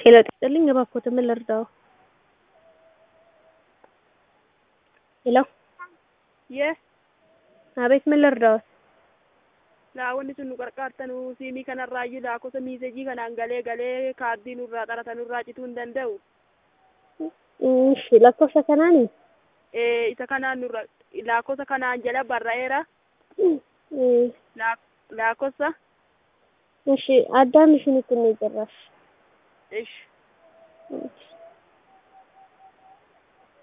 ሄሎ ጤናስጥልኝ እባክዎት ምን ልርዳዎ? ሄሎ Yee, አቤት ምን ልርዳዎት? laawwanni sun nu qarqaartanuu siimii kanarraayyuu lakkoofsa miisejii kanaan galee galee kaardii nurraa qarata nurraa cituu hin danda'u. እሺ lakkoofsa kanaani Ee, isa kanaan nurra lakkoofsa kanaan jala barra'eera. Laak- Lakkoofsa እሺ አዳም ሽንት ነው ጭራሽ ish እሺ